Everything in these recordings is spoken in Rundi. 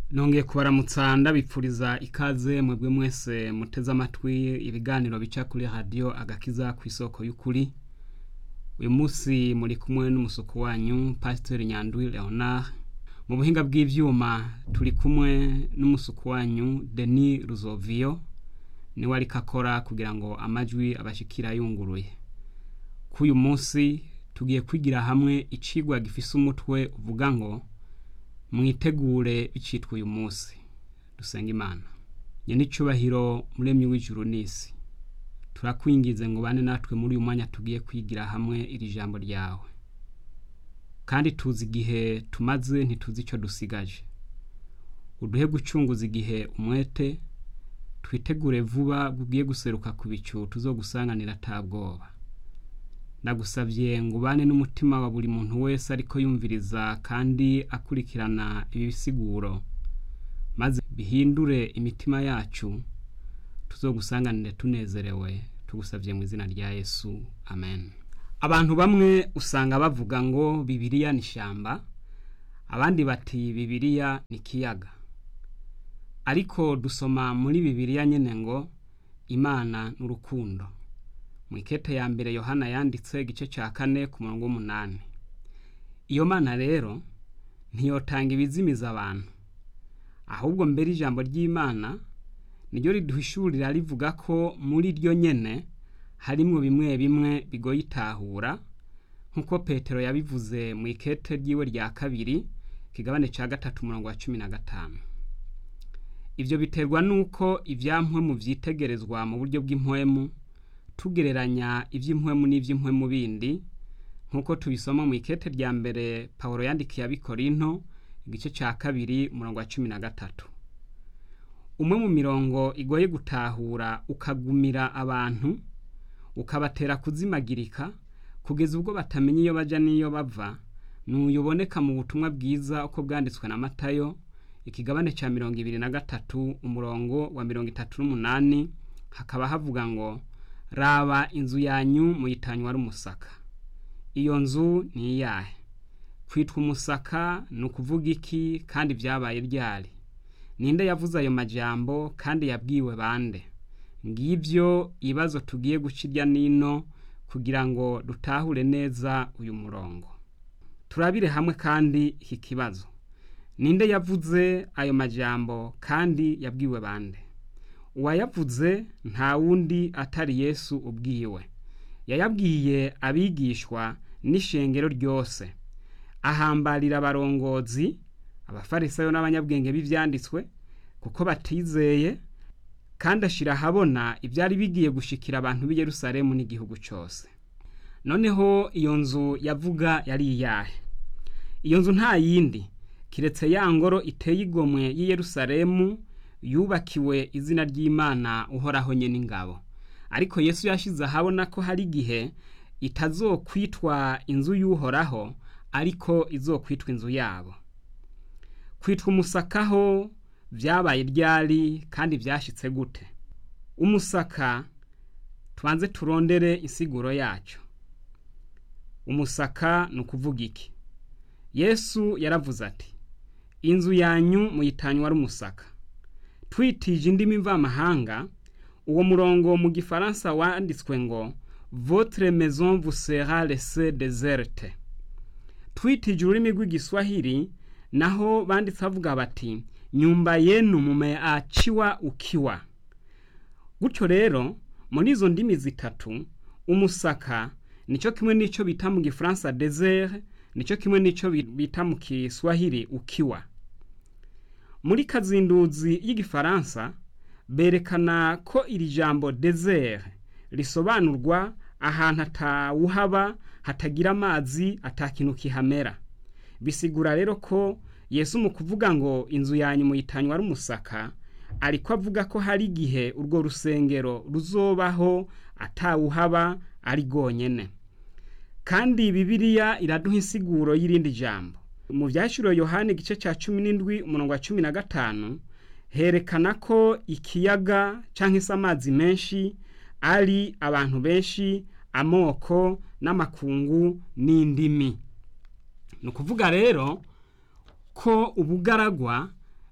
nongeye kubaramutsa ndabipfuriza ikaze mwebwe mwese muteze amatwi ibiganiro bica kuri radiyo agakiza ku isoko y'ukuri uyu munsi muri kumwe n'umusuku wanyu pasiteri nyandwi leonard mu buhinga bw'ibyuma turi kumwe n'umusuku wanyu denis ruzoviyo niwe ariko akora kugira ngo amajwi abashikira yunguruye k'uyu munsi tugiye kwigira hamwe icigwa gifise umutwe uvuga ngo mwitegure bicitwa uyu munsi dusenga imana nyenicubahiro muremyi w'ijuru n'isi turakwingize ngo bane natwe muri uyu mwanya tugiye kwigira hamwe iri jambo ryawe kandi tuzi igihe tumaze ntituzi icyo dusigaje uduhe gucunguza igihe umwete twitegure vuba bugiye guseruka ku bicu tuzogusanganira atabwoba ndagusabye ngo ubane n'umutima wa buri muntu wese ariko yumviriza kandi akurikirana ibi bisiguro maze bihindure imitima yacu tuzogusanganire tunezerewe tugusabye mu izina rya yesu amen abantu bamwe usanga bavuga ngo bibiriya ni ishyamba abandi bati bibiriya ni ikiyaga ariko dusoma muri bibiriya nyine ngo imana ni urukundo mu ikete ya mbere yohana yanditse igice cya kane ku murongo w'umunani iyo mana rero ntiyotanga ibizimiza abantu ahubwo mbere ijambo ry'imana niryo riduhishurira rivuga ko muri ryo nyene harimwo bimwe bimwe bigoye itahura nk'uko petero yabivuze mu ikete ryiwe rya kabiri kigabane cya gatatu umurongo wa cumi na gatanu ibyo biterwa n'uko ibyampwemu byitegerezwa mu buryo bw'impwemu tugereranya iby'impwemu n'iby'impwemu bindi nk'uko tubisoma mu ikete rya mbere paul yandikiye abikorinto igice cya kabiri umurongo wa cumi na gatatu umwe mu mirongo igoye gutahura ukagumira abantu ukabatera kuzimagirika kugeza ubwo batamenya iyo bajya n'iyo bava ntuyuboneka mu butumwa bwiza uko bwanditswe na matayo ikigabane cya mirongo ibiri na gatatu umurongo wa mirongo itatu n'umunani hakaba havuga ngo raba inzu yanyu muyitanywa ari umusaka iyo nzu ni iyahe kwitwa umusaka ni ukuvuga iki kandi byabaye ryari ninde yavuze ayo majambo kandi yabwiwe bande ngibyo ibibazo tugiye guca irya nino kugira ngo dutahure neza uyu murongo turabire hamwe kandi iki kibazo ninde yavuze ayo majambo kandi yabwiwe bande uwayavuze nta wundi atari yesu ubwiwe yayabwiye abigishwa n'ishengero ryose ahambarira abarongozi abafarisayo n'abanyabwenge b'ibyanditswe kuko batizeye kandi ashyira ahabona ibyari bigiye gushikira abantu b'i Yerusalemu n'igihugu cyose noneho iyo nzu yavuga yari iyahe iyo nzu nta yindi kiretse ya ngoro iteye igomwe y'i Yerusalemu yubakiwe izina ry'imana uhoraho nye n'ingabo ariko yesu yashyize ahabona ko hari igihe itazokwitwa inzu y'uhoraho ariko izokwitwa inzu yabo kwitwa umusakaho byabaye ryari kandi byashyitse gute umusaka tubanze turondere insiguro yacyo umusaka ni ukuvuga iki yesu yaravuze ati inzu yanyu muyitanywa ari umusaka twitije indimi mvamahanga uwo murongo mu gifaransa wanditswe ngo votre maison vous sera laissée déserte twitije ururimi rw'igiswahili naho banditse bavuga bati nyumba yenu mumeachiwa ukiwa gutyo rero muri izo ndimi zitatu umusaka nicyo kimwe n'icyo bita mu gifaransa desert nicyo kimwe n'icyo bita mu kiswahili ukiwa muri kazinduzi y'igifaransa berekana ko iri jambo desert risobanurwa ahantu atawuhaba hatagira amazi atakintu kihamera bisigura rero ko yesu mu kuvuga ngo inzu yanyu muyitanywa ari umusaka ariko avuga ko hari igihe urwo rusengero ruzobaho atawuhaba ari rwonyine kandi bibiliya iraduha insiguro y'irindi jambo mu byashyiriwe yohani igice cya cumi n'indwi umurongo wa cumi na gatanu herekana ko ikiyaga cyangwa se amazi menshi ari abantu benshi amoko n'amakungu n'indimi ni ukuvuga rero ko ubugaragwa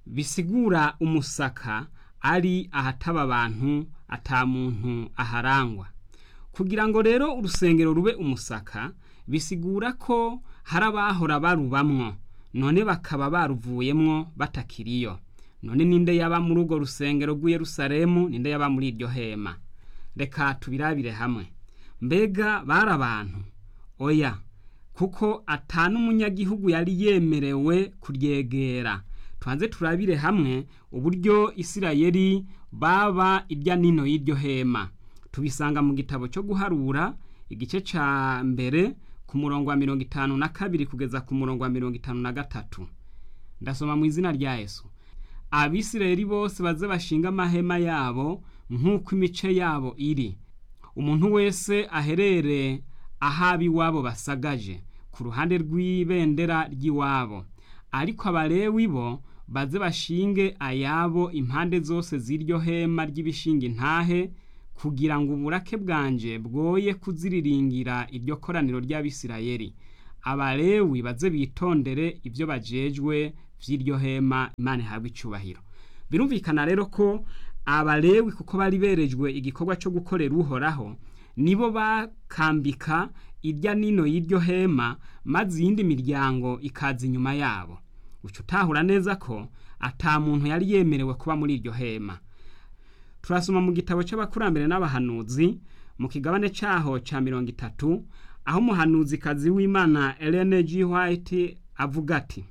bisigura umusaka ari ahataba abantu ata muntu aharangwa kugira ngo rero urusengero rube umusaka bisigura ko hari abahora barubamwo none bakaba baruvuyemwo batakiriyo none ninde yaba muri urwo rusengero rw'i Yerusalemu ninde yaba muri iryo hema reka tubirabire hamwe mbega bari abantu oya kuko ata n'umunyagihugu yari yemerewe kuryegera tubanze turabire hamwe uburyo isirayeli baba irya nino y'iryo hema tubisanga mu gitabo cyo guharura igice ca mbere ku murongo wa mirongo itanu na kabiri kugeza ku murongo wa mirongo itanu na gatatu ndasoma mu izina rya yesu abisirayeli bose baze bashinga amahema yabo nk'uko imice yabo iri umuntu wese aherere ahaba iwabo basagaje ku ruhande rw'ibendera ry'iwabo ariko abalewi bo baze bashinge ayabo impande zose z'iryo hema ry'ibishinga intahe kugira ngo uburake bwanje bwoye kuziriringira iryo koraniro ry'abisirayeli abalewi baze bitondere ibyo bajejwe vy'iryo hema imana ihabwa icubahiro birumvikana rero ko abalewi kuko bari berejwe igikorwa cyo gukorera uhoraho nibo bakambika irya nino y'iryo hema maze iyindi miryango ikaza inyuma yabo uca utahura neza ko ata muntu yari yemerewe kuba muri iryo hema turasoma mu gitabo cy'abakurambere n'abahanuzi mu kigabane cyaho cya mirongo itatu aho umuhanuzikazi w'imana Ellen G. White avuga ati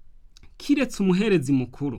kiretse umuherezi mukuru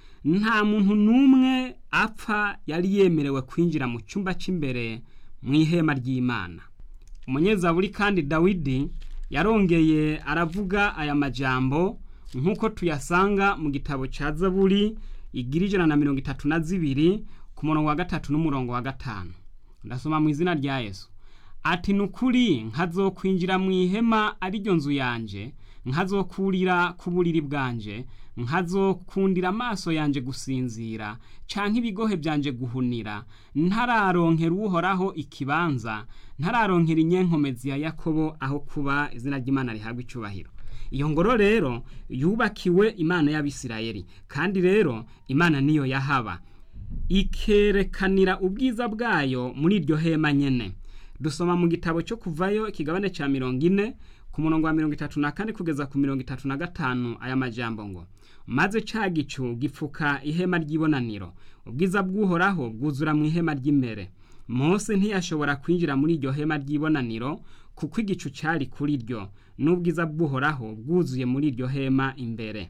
nta muntu n'umwe apfa yari yemerewe kwinjira mu cyumba cy'imbere mu ihema ry'imana umunyezaburi kandi dawidi yarongeye aravuga aya majambo nk'uko tuyasanga mu gitabo cya zaburi igira ijana na mirongo itatu na zibiri ku murongo wa gatatu n'umurongo wa gatanu ndasoma mu izina rya yesu ati ni ukuri nkazokwinjira mu ihema ariryo nzu yanjye nkazokurira ku buriri bwanje nkazokundira amaso yanjye gusinzira canke ibigohe byanje guhunira ntararonkera uhoraho ikibanza ntararonkera inyenkomezi ya yakobo aho kuba izina ry'imana rihabwa icubahiro iyo ngoro rero yubakiwe imana y'abisirayeli kandi rero imana niyo yahaba ikerekanira ubwiza bwayo muri iryo hema nyene dusoma mu gitabo cyo kuvayo ikigabane cya mirongo ine ku murongo wa mirongo itatu na kane kugeza ku mirongo itatu na gatanu aya majambo ngo maze ca gicu gipfuka ihema ry'ibonaniro ubwiza bw'uhoraho bwuzura mu ihema ry'imbere mose ntiyashobora kwinjira muri iryo hema ry'ibonaniro kuko igicu cyari kuri ryo n'ubwiza bw'uhoraho bwuzuye muri iryo hema imbere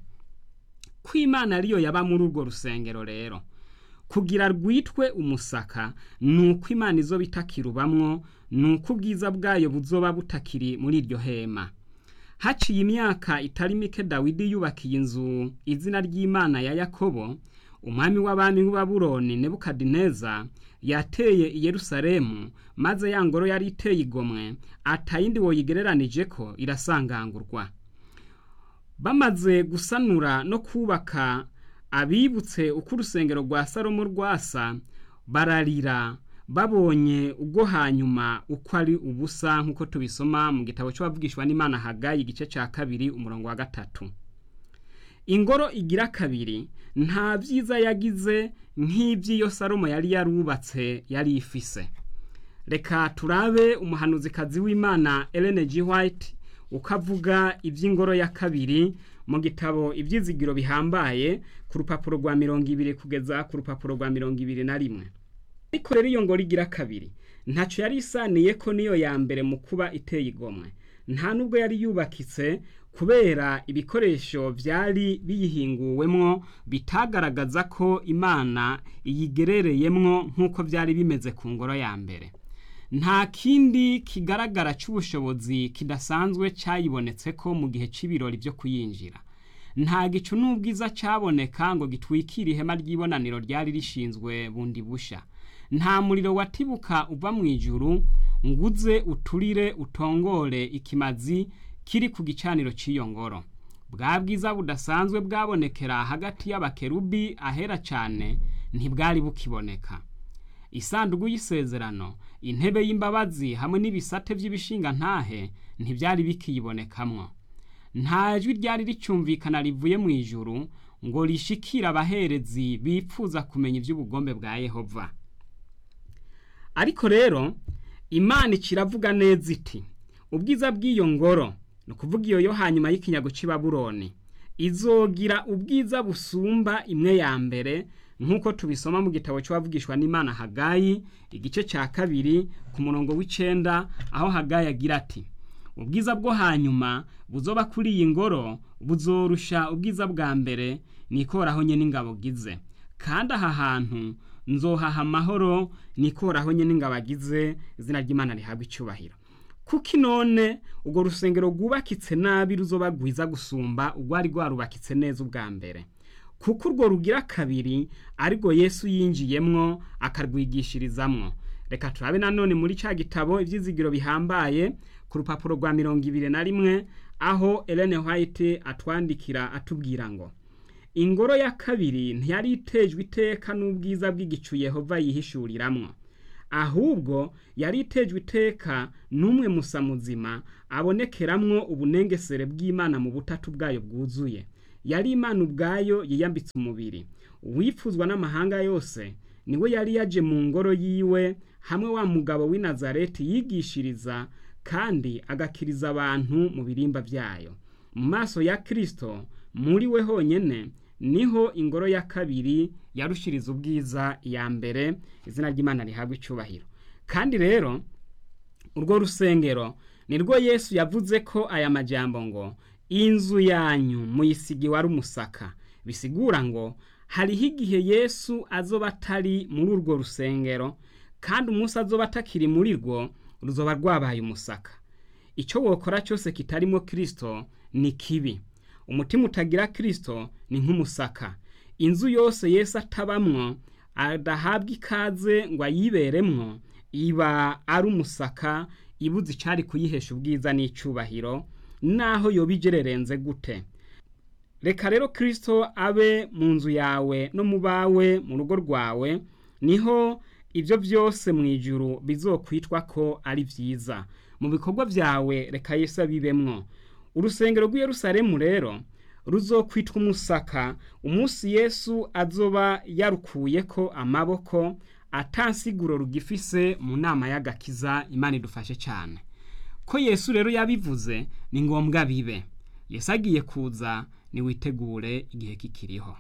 ko imana ariyo yaba muri urwo rusengero rero kugira rwitwe umusaka ni uko imana izo itakirubamwo ni uko ubwiza bwayo buzoba butakiri muri iryo hema haciye imyaka itari mike dawidi yubakiye inzu izina ry'imana ya yakobo umwami w'abami w'ababuroni nebukadineza yateye i yerusalemu maze ya ngoro yari iteye igomwe atayindi woyigereranije ko irasangangurwa bamaze gusanura no kubaka abibutse uko urusengero rwa salomo rwasa bararira babonye ubwo hanyuma uko ari ubusa nk'uko tubisoma mu gitabo cy'abavugishwa n'imana hagayi igice cya kabiri umurongo wa gatatu ingoro igira kabiri nta byiza yagize nk'iby'iyo salomo yari yarubatse yari ifise reka turabe umuhanuzikazi w'imana Ellen G. White uko avuga iby'ingoro ya kabiri mu gitabo ibyizigiro bihambaye ku rupapuro rwa mirongo ibiri kugeza ku rupapuro rwa mirongo ibiri na rimwe ariko rero iyo ngoro igira kabiri ntacyo yari isaniye ko niyo ya mbere mu kuba iteye igomwe nta nubwo yari yubakitse kubera ibikoresho byari biyihinguwemwo bitagaragaza ko imana iyigerereyemwo nk'uko byari bimeze ku ngoro ya mbere nta kindi kigaragara cy'ubushobozi kidasanzwe cyayibonetse ko mu gihe cy'ibirori byo kuyinjira nta gicu n'ubwiza cyaboneka ngo gitwikire ihema ry'ibonaniro ryari rishinzwe bundi busha nta muriro watibuka uva mu ijuru nguze uturire utongore ikimazi kiri ku gicaniro cy'iyo ngoro bwa bwiza budasanzwe bwabonekera hagati y'abakerubi ahera cyane ntibwari bukiboneka isanduku y'isezerano intebe y'imbabazi hamwe n'ibisate by'ibishinga ntahe ntibyari bikiyibonekamwo nta jwi ryari ricyumvikana rivuye mu ijuru ngo rishikire abaherezi bipfuza kumenya iby'ubugombe bwa yehova ariko rero imana ikiravuga neza iti ubwiza bw'iyo ngoro ni ukuvuga iyo yo hanyuma y'ikinyago cy'ibaburoni izogira ubwiza busumba imwe ya mbere nk'uko tubisoma mu gitabo cy'uwavugishwa n'imana hagayi igice cya kabiri ku murongo w'icenda aho hagayi agira ati ubwiza bwo hanyuma buzoba kuri iyi ngoro buzorusha ubwiza bwa mbere nikoraho nye n'ingabo gize kandi aha hantu nzohaha amahoro nikoraho nye n'ingabo agize izina ry'imana rihabwa icyubahiro kuko none urwo rusengero rwubakitse nabi ruzoba rwiza gusumba urwari rwarubakitse neza ubwa mbere kuko urwo rugira kabiri ariko yesu yinjiyemwo akarwigishirizamwo reka turabe nanone muri cya gitabo ibyizigiro bihambaye ku rupapuro rwa mirongo ibiri na rimwe aho Ellen White atwandikira atubwira ngo ingoro ya kabiri ntiyari itejwe iteka n'ubwiza bw'igicu Yehova yihishuriramwo ahubwo yari itejwe iteka n'umwe musa muzima abonekeramwo ubunengesere bw'imana mu butatu bwayo bwuzuye yari imana ubwayo yiyambitse umubiri uwifuzwa n'amahanga yose niwe yari yaje mu ngoro yiwe hamwe wa mugabo w'i nazareti yigishiriza kandi agakiriza abantu mu birimba byayo mu maso ya kirisito muri we honyine niho ingoro ya kabiri yarushiriza ubwiza iya mbere izina ry'imana rihabwa icyubahiro kandi rero urwo rusengero nirwo yesu yavuze ko aya majambo ngo inzu yanyu muyisigi wari umusaka bisigura ngo hariho igihe yesu azoba atari muri urwo rusengero kandi umunsi azoba atakiri muri rwo ruzoba rwabaye umusaka icyo wokora cyose kitarimo kirisito ni kibi umutima utagira kirisito ni nk'umusaka inzu yose yesu atabamwo adahabwa ikaze ngo ayiberemwo iba ari umusaka ibuze icyari kuyihesha ubwiza n'icyubahiro naho yoba igererenze gute reka rero kirisito abe mu nzu yawe no mu bawe mu rugo rwawe niho ibyo byose mu ijuru bizokwitwa ko ari byiza mu bikorwa byawe reka Yesu abibemwo urusengero rw'Yerusalemu rero ruzokwitwa umusaka umunsi yesu azoba yarukuye ko amaboko atansiguro rugifise mu nama y'agakiza imana idufashe cyane ko yesu rero yabivuze ni ngombwa bibe yesu agiye kuza niwitegure igihe kikiriho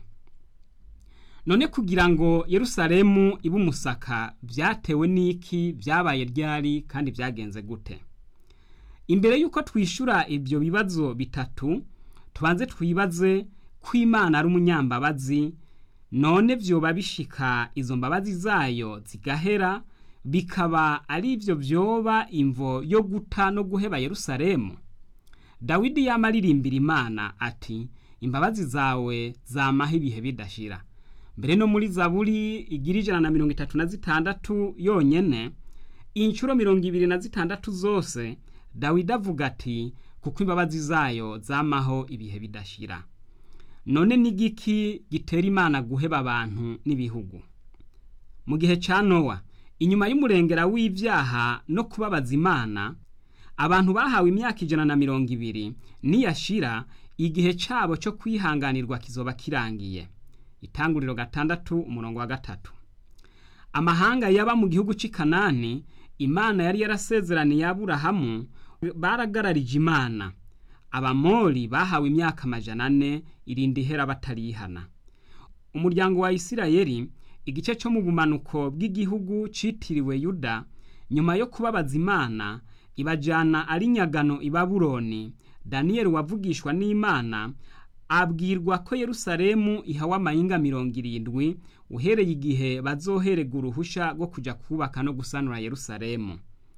none kugira ngo Yerusalemu ibe umusaka byatewe n'iki byabaye ryari kandi byagenze gute imbere y'uko twishyura ibyo bibazo bitatu tubanze twibaze ko imana ari umunyambabazi none byoba bishika izo mbabazi zayo zigahera bikaba ari ibyo byoba imvo yo guta no guheba Yerusalemu dawidi yamaririmbira imana ati imbabazi zawe zamaho ibihe bidashira mbere no muri zaburi igira ijana na mirongo itatu na zitandatu yonyine inshuro mirongo ibiri na zitandatu zose dawidi avuga ati kuko imbabazi zayo zamaho ibihe bidashira none n'igiki gitera imana guheba abantu n'ibihugu mu gihe cya nowa inyuma y'umurengera w'ibyaha no kubabaza imana abantu bahawe imyaka ijana na mirongo ibiri niyashira igihe cyabo cyo kwihanganirwa kizoba kirangiye itanguriro gatandatu umurongo wa gatatu amahanga yaba mu gihugu cy'i kanani imana yari yarasezeraniye aburahamu baragararije imana abamori bahawe imyaka amajana ane irinda ihera batarihana umuryango wa isirayeli igice cyo mu bumanuko bw'igihugu cyitiriwe yuda nyuma yo kubabaza imana ibajyana ari nyagano i baburoni daniyeli wavugishwa n'imana abwirwa ko Yerusalemu ihawe amayinga mirongo irindwi uhereye igihe bazoherega uruhushya rwo kujya kubaka no gusanura Yerusalemu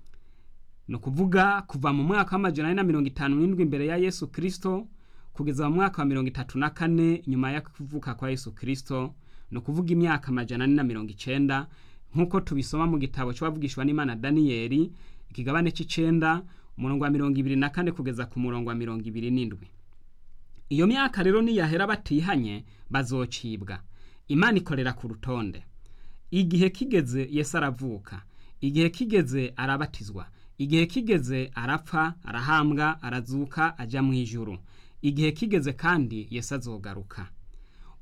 ni ukuvuga kuva mu mwaka w'amajana ane na mirongo itanu n'indwi imbere ya yesu kirisito kugeza mu mwaka wa mirongo itatu na kane nyuma yo kuvuka kwa yesu kirisito ni ukuvuga imyaka amajana ane na mirongo icenda nk'uko tubisoma mu gitabo cy'uwavugishwa n'imana daniyeli ikigabane cy'icenda umurongo wa mirongo ibiri na kane kugeza ku murongo wa mirongo ibiri n'indwi iyo myaka rero niyahera batihanye bazocibwa imana ikorera ku rutonde igihe kigeze yesu aravuka igihe kigeze arabatizwa igihe kigeze arapfa arahambwa arazuka ajya mu ijuru igihe kigeze kandi yesu azogaruka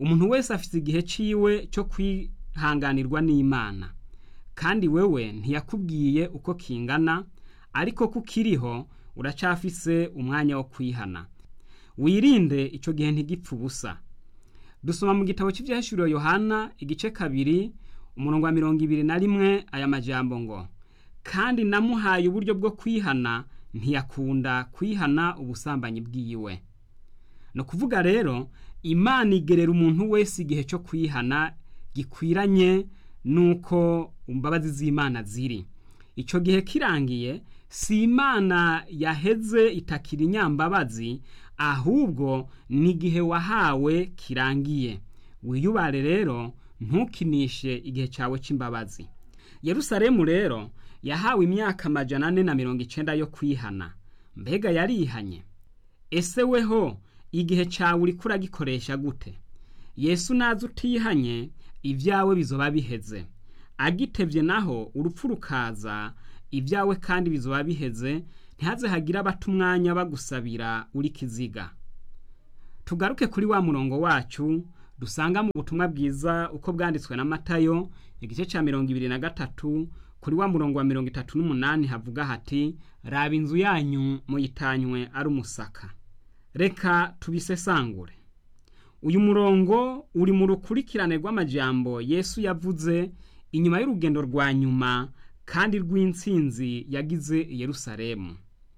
umuntu wese afite igihe ciwe cyo kwihanganirwa n'imana kandi wewe ntiyakubwiye uko kingana ariko kukiriho uracafise umwanya wo kwihana wirinde icyo gihe ntigipfe ubusa dusoma mu gitabo cy'ibyahishuriwe yohana igice kabiri umurongo wa mirongo ibiri na rimwe aya majambo ngo kandi namuhaye uburyo bwo kwihana ntiyakunda kwihana ubusambanyi bwiwe ni ukuvuga rero imana igerera umuntu wese igihe cyo kwihana gikwiranye n'uko imbabazi z'imana ziri icyo gihe kirangiye si imana yaheze itakira inyambabazi ahubwo ni igihe wahawe kirangiye wiyubare rero ntukinishe igihe cyawe cy'imbabazi yerusalemu rero yahawe imyaka amajana ane na mirongo icyenda yo kwihana mbega yarihanye ese weho igihe cyawe uri kuragikoresha gute yesu naza utihanye ibyawe bizoba biheze agitebye naho urupfu rukaza ibyawe kandi bizoba biheze ntihaze hagire abata umwanya bagusabira uri kiziga tugaruke kuri wa murongo wacu dusanga mu butumwa bwiza uko bwanditswe na matayo igice cya mirongo ibiri na gatatu kuri wa murongo wa mirongo itatu n'umunani havuga hati raba inzu yanyu muyitanywe ari umusaka reka tubisesangure uyu murongo uri mu rukurikirane rw'amajambo yesu yavuze inyuma y'urugendo rwa nyuma kandi rw'intsinzi yagize i yerusalemu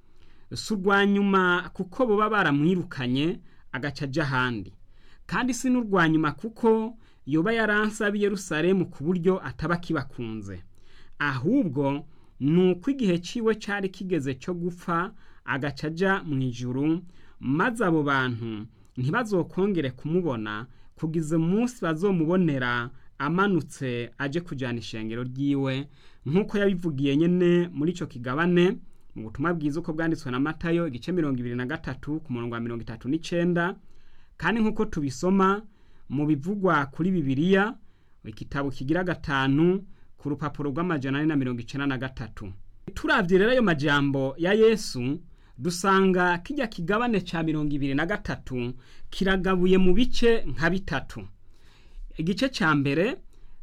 si urwa nyuma kuko baba baramwirukanye agaca ajya ahandi kandi si n'urwa nyuma kuko yoba yaransabi yerusalemu ku buryo ataba akibakunze ahubwo ni uko igihe cyiwe cyari kigeze cyo gupfa agaca ajya mu ijuru maze abo bantu ntibazokongere kumubona kugeza umunsi bazomubonera amanutse aje kujyana ishengero ryiwe nk'uko yabivugiye nyine muri icyo kigabane mu butumwa bwiza uko bwanditswe na matayo igice mirongo ibiri na gatatu ku murongo wa mirongo itatu n'icyenda kandi nk'uko tubisoma mu bivugwa kuri bibiliya igitabo kigira gatanu ku rupapuro rw'amajana ane na mirongo icyenda na gatatu turabye rero ayo majambo ya yesu dusanga kijya kigabane cya mirongo ibiri na gatatu kiragabuye mu bice nka bitatu igice cya mbere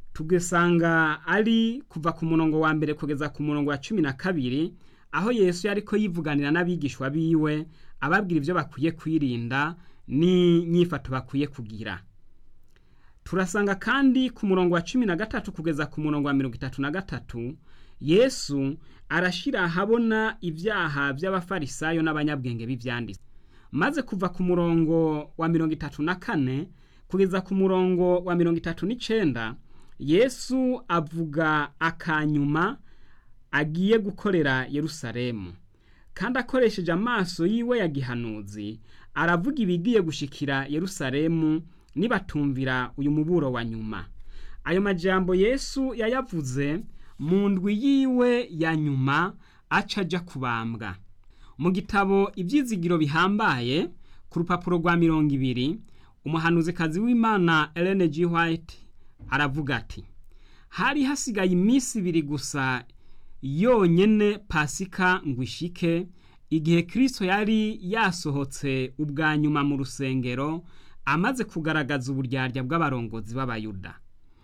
tugasanga ari kuva ku murongo wa mbere kugeza ku murongo wa cumi na kabiri aho yesu yari ko yivuganira n'abigishwa biwe ababwira ibyo bakwiye kwirinda n'inyifato bakwiye kugira turasanga kandi ku murongo wa cumi na gatatu kugeza ku murongo wa mirongo itatu na gatatu yesu arashyira ahabona ibyaha by'abafarisayo n'abanyabwenge b'ibyanditse maze kuva ku murongo wa mirongo itatu na kane kugeza ku murongo wa mirongo itatu n'icyenda yesu avuga akanyuma agiye gukorera yerusalemu kandi akoresheje amaso yiwe ya gihanuzi aravuga ibigiye gushikira yerusalemu nibatumvira uyu muburo wa nyuma ayo majambo yesu yayavuze mu ndwi yiwe ya nyuma aca ajya kubambwa mu gitabo ibyizigiro bihambaye ku rupapuro rwa mirongo ibiri umuhanuzikazi w'imana Ellen G. White aravuga ati hari hasigaye iminsi ibiri gusa yonyine pasika ngo ishike igihe kirisito yari yasohotse ubwa nyuma mu rusengero amaze kugaragaza uburyarya bw'abarongozi b'abayuda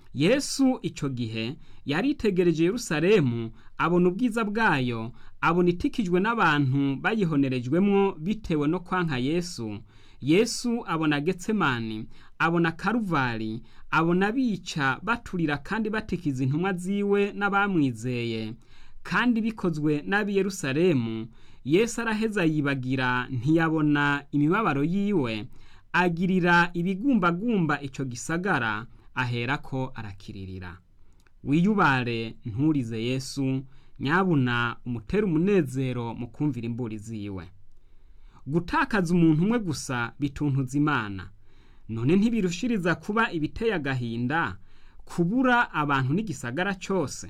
yesu icyo gihe yaritegereje yerusalemu abona ubwiza bwayo abona itikijwe n'abantu bayihonerejwemo bitewe no kwanka yesu yesu abona getsemani abona karuvari abona bica baturira kandi batikiza intumwa ziwe n'abamwizeye kandi bikozwe n'ab'i yerusalemu yesu araheza yibagira ntiyabona imibabaro yiwe agirira ibigumbagumba icyo gisagara aherako arakiririra wiyubare nturize yesu nyabuna umutere umunezero mu kumvira imburi ziwe gutakaza umuntu umwe gusa bituntuza imana none ntibirushiriza kuba ibiteye agahinda kubura abantu n'igisagara cyose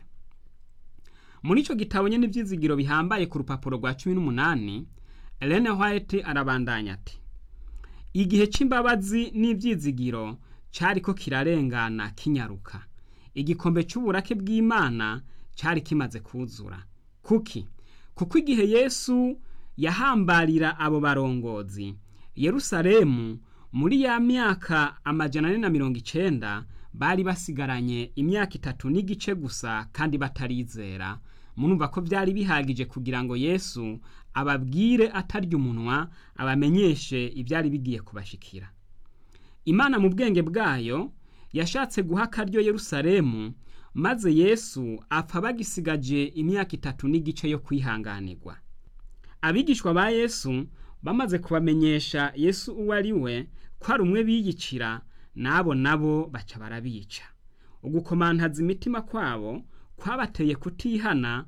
muri icyo gitabo nyine ibyizigiro bihambaye ku rupapuro rwa cumi n'umunani Ellen White arabandanya ati igihe cy'imbabazi n'ibyizigiro cyari ko kirarengana kinyaruka igikombe cy'uburake bw'imana cyari kimaze kuzura kuki kuko igihe yesu yahambarira abo barongozi yerusalemu muri ya myaka amajana ane na mirongo icenda bari basigaranye imyaka itatu n'igice gusa kandi batarizera murumva ko byari bihagije kugira ngo yesu ababwire atarya umunwa abamenyeshe ibyari bigiye kubashikira imana mu bwenge bwayo yashatse guha akaryo yerusalemu maze yesu apfa bagisigaje imyaka itatu n'igice yo kwihanganirwa abigishwa ba yesu bamaze kubamenyesha yesu uwo ari we ko ari umwe biyicira n'abo nabo baca barabica ugukomantaza imitima kwabo kwabateye kutihana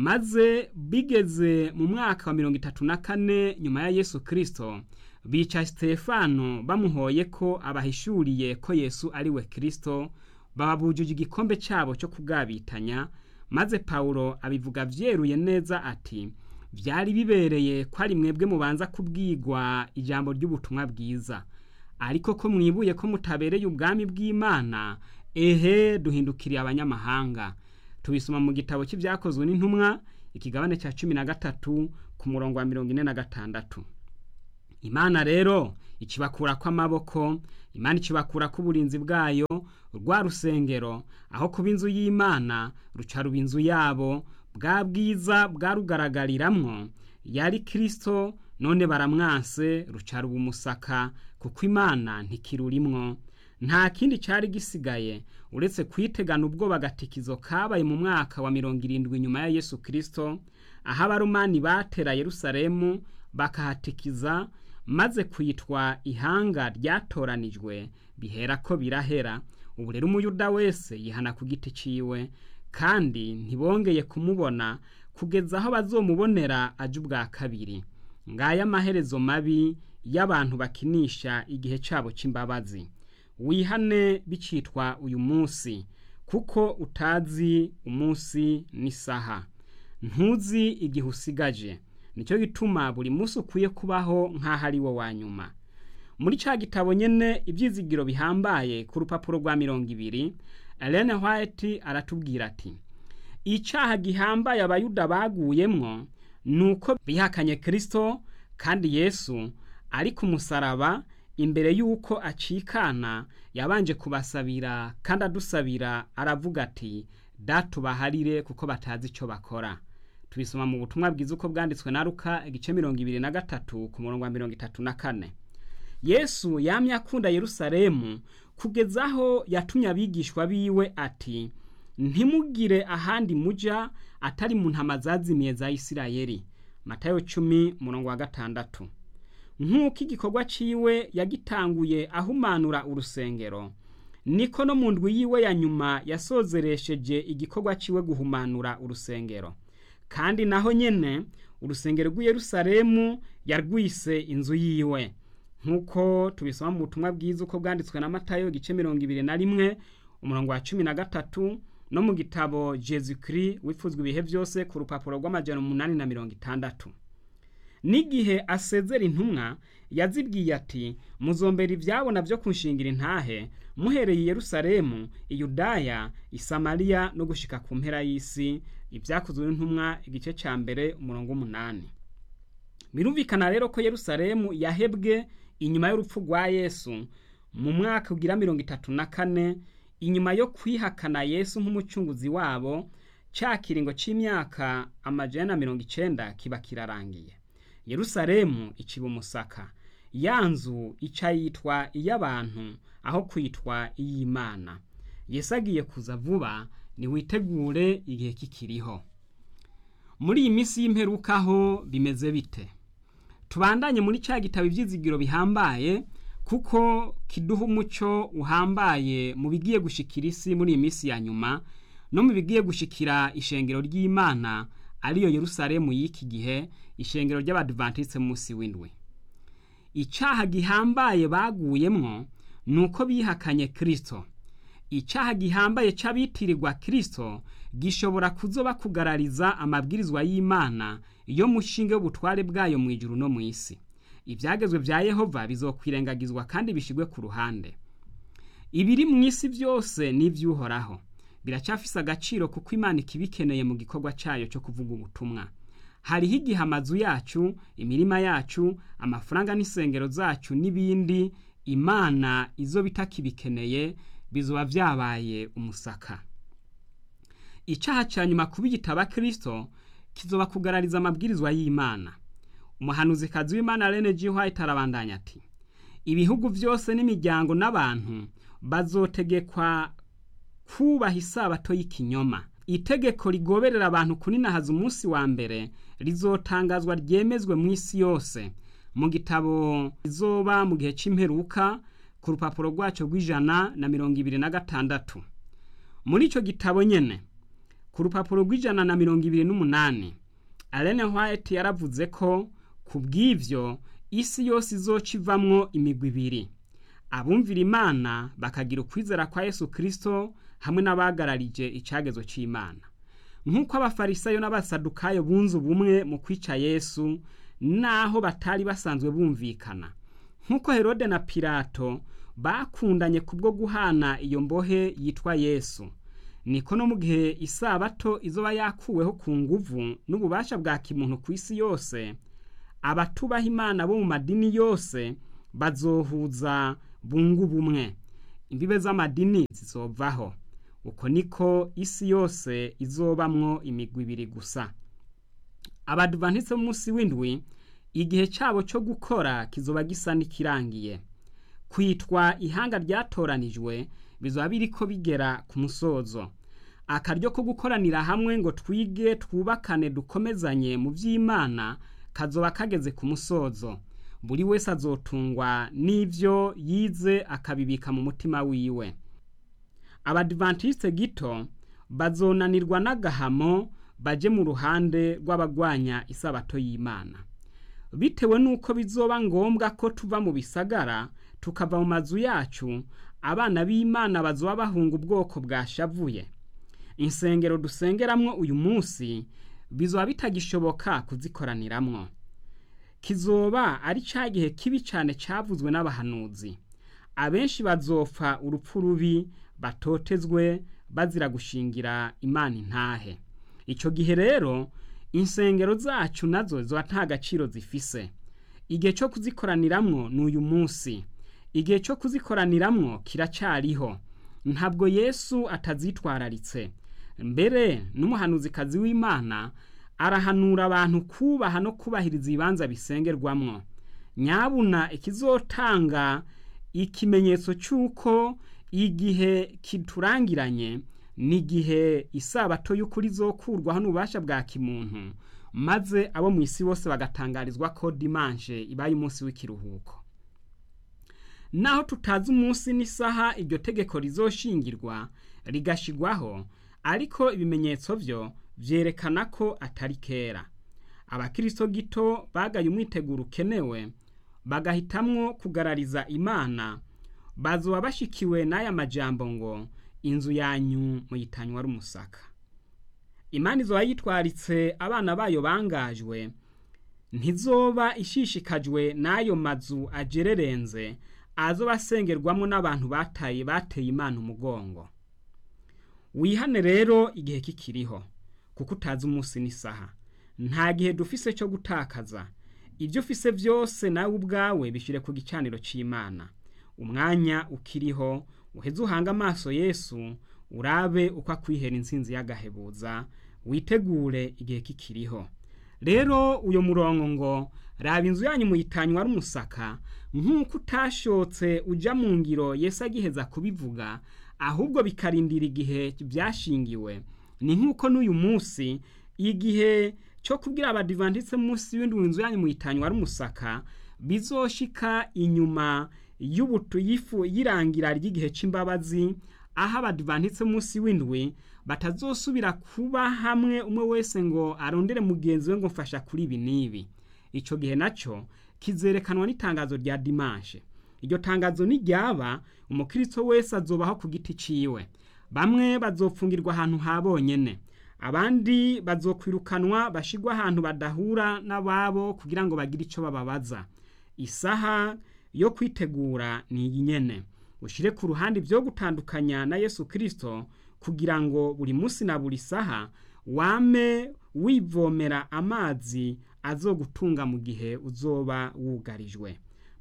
maze bigeze mu mwaka wa mirongo itatu na kane nyuma ya yesu kirisito bica sitefano bamuhoye ko abahishuriye ko yesu ari we kirisito bababujije igikombe cyabo cyo kugabitanya maze pawulo abivuga byeruye neza ati byari bibereye ko ari mwebwe mubanza kubwigwa ijambo ry'ubutumwa bwiza ariko ko mwibuye ko mutabereye ubwami bw'imana ehe duhindukiriye abanyamahanga tubisoma mu gitabo cy'ibyakozwe n'intumwa ikigabane cya cumi na gatatu ku murongo wa mirongo ine na gatandatu imana rero ikibakura kw'amaboko imana ikibakura k'uburinzi bwayo rwa rusengero aho kuba inzu y'imana ruca ruba inzu yabo bwa bwiza bwarugaragariramwo yari kirisito none baramwanse ruca ruba umusaka kuko imana ntikirurimwo nta kindi cyari gisigaye uretse kwitegana ubwoba agatikizo kabaye mu mwaka wa mirongo irindwi nyuma ya yesu kirisito aho abarumani batera yerusalemu bakahatikiza maze kwitwa ihanga ryatoranijwe bihera ko birahera ubu rero umuyuda wese yihana ku giti ciwe kandi ntibongeye kumubona kugeza aho bazomubonera aje ubwa kabiri ngaya amaherezo mabi y'abantu bakinisha igihe cyabo cy'imbabazi wihane bicitwa uyu munsi kuko utazi umunsi n'isaha ntuzi igihe usigaje nicyo gituma buri munsi ukwiye kubaho nk'aho ari wo wa nyuma muri cya gitabo nyine ibyizigiro bihambaye ku rupapuro rwa mirongo ibiri Ellen White aratubwira ati icyaha gihambaye abayuda baguyemwo ni uko bihakanye kirisito kandi yesu ari ku musaraba imbere y'uko acikana yabanje kubasabira kandi adusabira aravuga ati datubaharire kuko batazi icyo bakora tubisoma mu butumwa bwiza uko bwanditswe na ruka igice mirongo ibiri na gatatu ku murongo wa mirongo itatu na kane yesu yamye akunda yerusalemu kugeza aho yatumye abigishwa biwe ati ntimugire ahandi muja atari mu ntama zazimiye za isirayeli matayo cumi murongo wa gatandatu nk'uko igikorwa ciwe yagitanguye ahumanura urusengero niko no mu ndwi yiwe ya nyuma yasozeresheje igikorwa ciwe guhumanura urusengero kandi naho nyene urusengero rw'i yerusalemu yarwise inzu yiwe nk'uko tubisoma mu butumwa bwiza uko bwanditswe na matayo igice mirongo ibiri na rimwe umurongo wa cumi na gatatu no mu gitabo jesu kiri wifuzwa ibihe byose ku rupapuro rw'amajana umunani na mirongo itandatu n'igihe asezera intumwa yazibwiye ati muzombera ibyabona byo kunshingira intahe muhereye i yerusalemu iyudaya isamariya no gushika ku mpera y'isi ibyakozwe n'intumwa igice cya mbere umurongo w'umunani birumvikana rero ko yerusalemu yahebwe inyuma y'urupfu rwa yesu mu mwaka ugira mirongo itatu na kane inyuma yo kwihakana yesu nk'umucunguzi wabo cya kiringo cy'imyaka amajana na mirongo icenda kiba kirarangiye yerusalemu iciba umusaka ya nzu ica yitwa iy'abantu aho kwitwa iy'imana yesu agiye kuza vuba niwitegure igihe kikiriho muri iyi minsi y'imperukaho bimeze bite tubandanye muri cya gitabo ibyizigiro bihambaye kuko kiduha umuco uhambaye mu bigiye gushikira isi muri iyi minsi ya nyuma no mu bigiye gushikira ishengero ry'imana ariyo yerusalemu y'iki gihe ishengero ry'abadivantisite munsi w'indwi icyaha gihambaye baguyemwo ni uko bihakanye kirisito icyaha gihambaye cy'abitirirwa kirisito gishobora kuzoba kugarariza amabwirizwa y'imana yo mushinge w'ubutware bwayo mu ijuru no mu isi ibyagezwe bya yehova bizokwirengagizwa kandi bishyirwe ku ruhande ibiri mu isi byose ni iby'uhoraho biracyafise agaciro kuko imana ikibikeneye mu gikorwa cyayo cyo kuvuga ubutumwa hariho igihe amazu yacu imirima yacu amafaranga n'isengero zacu n'ibindi imana izo bitakibikeneye bizoba vyabaye umusaka icaha ca nyuma kuba igitaba kristo kizoba kugarariza amabwirizwa y'imana umuhanuzikazi w'imana rene g white arabandanya ati ibihugu vyose n'imiryango n'abantu bazotegekwa kubaha isabato y'ikinyoma itegeko rigoberera abantu kuninahaza umunsi wa mbere rizotangazwa ryemezwe mu isi yose mu gitabo rizoba mu gihe c'imperuka ku rupapuro rwaco rw'ijana na mirongo ibiri na gatandatu muri ico gitabo nyene ku rupapuro rw'ijana na mirongo ibiri n'umunani Alene White yaravuze ko ku bw'ivyo isi yose izoca ivamwo imigwi ibiri abumvira imana bakagira ukwizera kwa yesu kristo hamwe n'abagararije icagezo c'imana nk'uko abafarisayo n'abasadukayo bunze ubumwe mu kwica yesu naho batari basanzwe bumvikana nk'uko herode na pilato bakundanye kubwo guhana iyo mbohe yitwa yesu niko no mu gihe isabato izoba yakuweho ku nguvu n'ububasha bwa kimuntu ku isi yose abatubaha imana bo mu madini yose bazohuza bungu bumwe imbibe z'amadini zizovaho uko niko isi yose izobamwo imigwi ibiri gusa abadivantitse munsi w'indwi igihe cyabo cyo gukora kizoba gisa n'ikirangiye kwitwa ihanga ryatoranijwe bizoba biriko bigera ku musozo akaryo ko gukoranira hamwe ngo twige twubakane dukomezanye mu by'imana kazoba kageze ku musozo buri wese azotungwa n'ivyo yize akabibika mu mutima wiwe abadivantiste gito bazonanirwa n'agahamo baje mu ruhande rw'abagwanya isabato y'imana bitewe n'uko bizoba ngombwa ko tuva mu bisagara tukava mu mazu yacu abana b'imana bazoba bahunga ubwoko bwashavuye insengero dusengeramwo uyu munsi bizoba bitagishoboka kuzikoraniramwo kizoba ari ca gihe kibi cane cavuzwe n'abahanuzi abenshi bazopfa urupfu rubi batotezwe bazira gushingira imana intahe ico gihe rero insengero zacu nazo ziba nta gaciro zifise igihe co kuzikoraniramwo ni uyu munsi igihe co kuzikoraniramwo kiracariho ntabwo yesu atazitwararitse mbere n'umuhanuzikazi w'imana arahanura abantu kubaha no kubahiriza ibibanza bisengerwamwo nyabuna ikizotanga ikimenyetso cy'uko igihe kiturangiranye ni igihe isabato y'ukuri izokurwaho n'ububasha bwa kimuntu maze abo mu isi bose bagatangarizwa ko dimanche ibaye umunsi w'ikiruhuko naho tutazi umunsi n'isaha iryo tegeko rizoshingirwa rigashigwaho ariko ibimenyetso byo vyerekana ko atari kera abakristo gito bagaye umwiteguro ukenewe bagahitamwo kugarariza imana bazoba bashikiwe n'aya majambo ngo inzu yanyu muyitanywa ari umusaka imana izoba yitwaritse abana bayo bangajwe ntizoba ishishikajwe n'ayo mazu ajererenze azoba asengerwamo n'abantu bataye bateye imana umugongo wihane rero igihe kikiriho kuko utazi umunsi n'isaha nta gihe dufise cyo gutakaza ibyo ufise byose nawe ubwawe bishyire ku gicaniro cy'imana umwanya ukiriho uheze uhanga amaso yesu urabe uko akwihera insinzi y'agahebuza witegure igihe kikiriho rero uyu murongo ngo raba inzu yanyu muyitanywa ari umusaka nk'uko utashotse ujya mu ngiro yesu agiheza kubivuga ahubwo bikarindira igihe byashingiwe ni nk'uko n'uyu munsi igihe cyo kubwira abadivantitse munsi y'indwi inzu yanyu muyitanywa ari umusaka bizoshika inyuma y'ubutu yifu y'irangira ry'igihe c'imbabazi aho abadivantitse munsi w'indwi batazosubira kuba hamwe umwe wese ngo arondere mugenzi we ngo mfasha kuri ibi n'ibi ico gihe naco kizerekanwa n'itangazo rya dimanche iryo tangazo niryaba umukristo wese azobaho ku giti ciwe bamwe bazopfungirwa ahantu ha bonyene abandi bazokwirukanwa bashigwa ahantu badahura n'ababo kugira ngo bagire ico bababaza isaha yo kwitegura ni iyi nyene ushire ku ruhande ibyo gutandukanya na yesu kirisito kugira ngo buri munsi na buri saha wame wivomera amazi azogutunga mu gihe uzoba wugarijwe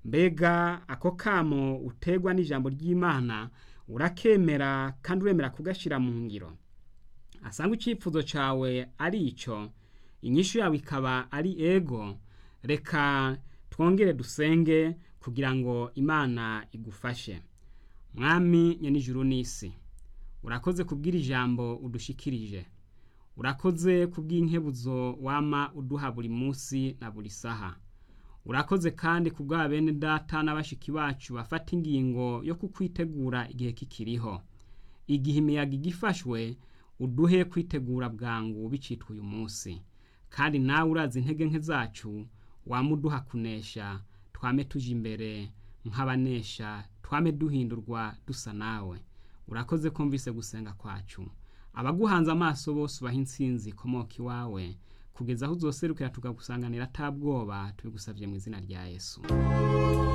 mbega ako kamo utegwa n'ijambo ry'imana urakemera kandi uremera kugashyira mu ngiro asanga icyifuzo cyawe ari icyo inyishu yawe ikaba ari ego reka twongere dusenge kugira ngo imana igufashe mwami nyenijuru n'isi urakoze kubwira ijambo udushikirije urakoze kubw'inkebuzo wama uduha buri munsi na buri saha urakoze kandi kubwa bene data n'abashiki bacu bafata ingingo yo kukwitegura igihe kikiriho igihe imiyaga igifashwe uduhe kwitegura bwangu bicitwa uyu munsi kandi nawe urazi intege nke zacu wamuduha kunesha twame tuje imbere nk'abanesha twame duhindurwa dusa nawe urakoze kumvise gusenga kwacu abaguhanze amaso bose ubaha insinzi ikomoka iwawe kugeza aho uzoserukira tukagusanganira atabwoba tubigusabye mu izina rya yesu